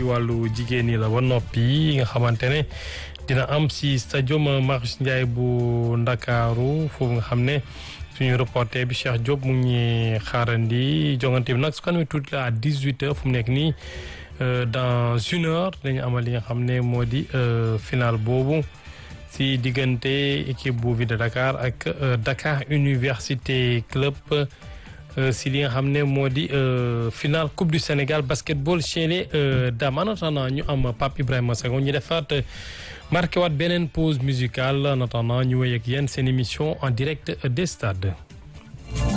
ci wàllu jigéen ñi la ba noppi nga xamante ne dina am si stadium Marius Ndiaye bu Ndakaaru foofu nga xam ne suñu reporter bi Cheikh Diop mu ngi xaarandi jongante bi nag su ko amee tuuti la à dix huit heures fu mu nekk nii dans une heure dañu amal li nga xam ne moo di final boobu. si diggante équipe bu Ville de Dakar ak Dakar Université Club si li nga xam ne moo di finale Coupe du Sénégal basketball chez les dames en attendant ñu am Pape Ibrahima Senghor ñu defaat marqué waat beneen pause musicale en attendant ñu wéy ak yéen seen émission en direct des stades.